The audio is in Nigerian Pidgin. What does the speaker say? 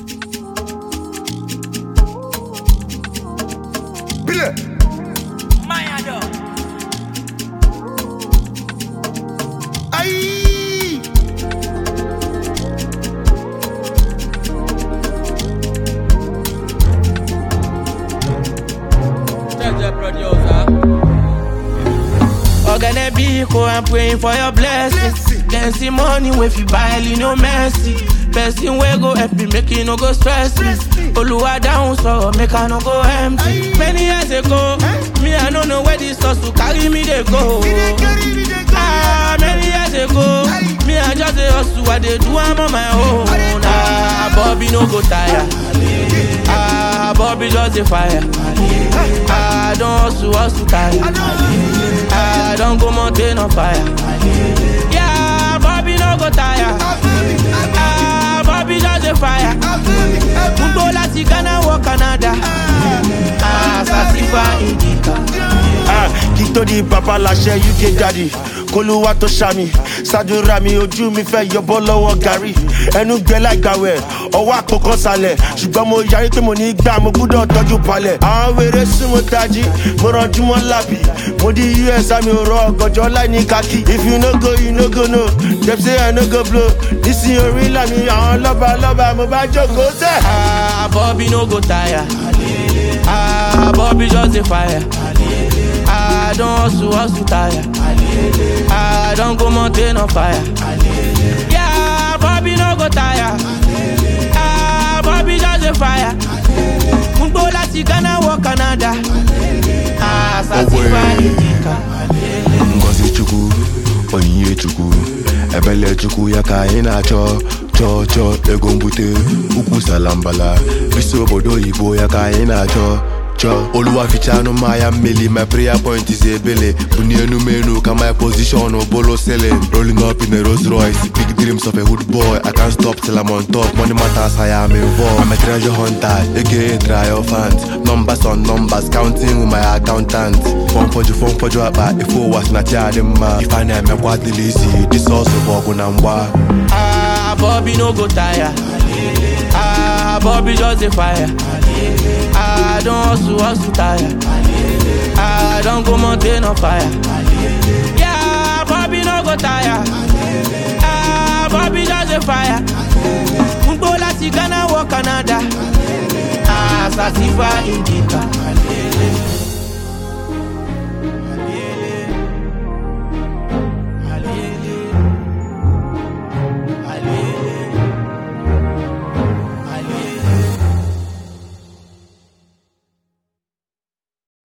Bile. Mayado. Aïe. Jaja producer. Ogane Biko, I'm praying for your blessings. Blessing. Then see money if you buy you no mercy. Person wey go help me make you no go stress me. Stress me. Oluwa down so make I no go empty. Aye. Many years ago, Eh? me I no know where this hustle carry me dey go. We dey carry, we dey Ah, carry. many years ago, Aye. me I just dey hustle, I dey do am on my own. I dey do Ah, Bobby no go tire. Ah, Bobby just dey fire. Ah, don't hustle, hustle tire. I know. Ah, don't go mountain on fire. Yeah, Bobby no go tire. Ah, Bobby just dey fire. Gbogbo láti Ghana wọ Canada. Ah, Sasifa Indica. Ah, kí tó di bàbá láṣẹ uk daddy kólúwà tó ṣàmì ṣàdúrà mi ojú mi fẹ́ yọbọ́ lọ́wọ́ gàrí ẹnu gbẹ láìgbàwẹ̀ ọwọ́ àpòkan sálẹ̀ ṣùgbọ́n mo yarí pé mo ní gbà mo gbúdọ̀ tọ́jú palẹ̀ àwọn wèrè súnmọ́ tají mo rànjú mọ́ lábì mo di us àmì òrò ọgọjọ láì ní kákì if you no go you no go no dem say i no go blow nísìnyí orí làmì àwọn lọ́ba lọ́ba mo bá jókòó sẹ́. Ah, Bobby no go tire. Ah, Bobby just dey fire. Ah, don't hustle, hustle tire. Ah, don't go mountain on fire. Yeah, Bobby no go tire. Ah, Bobby just dey fire. Gbogbo láti Ghana wọ Canada. Ah, Sasifa Indica. ngozi chukwu onyinye chukwu ebele chukwu ya ka anyị na-achọ chọọ chọọ ego mbute ukwu salambala bisi obodo oyibo ya ka anyị na-achọ chọọ oluwafichanụ mmanya mmeli my prayer point is ebele bunie enumenu ka my position bolo selling rolling up in a Rolls Royce big dreams of a hood boy I can't stop till I'm on top money matters I am involved I'm a treasure hunter aka triumphant numbers on numbers counting with my accountant fọn fọjụ fọn fọjụ akpa ife ụwa si na chi adị mma ife a na-emekwa dịla isi disọsụ bụ ọgụ na mgba Ah, Bobby no go tire. Ah, Bobby just dey fire. Ah, don't hustle, hustle tire. Ah, don't go mountain on fire. Yeah, Bobby no go tire. Ah, Bobby just dey fire. Gbogbo láti Ghana wọ Canada. Ah, Sasifa Indica.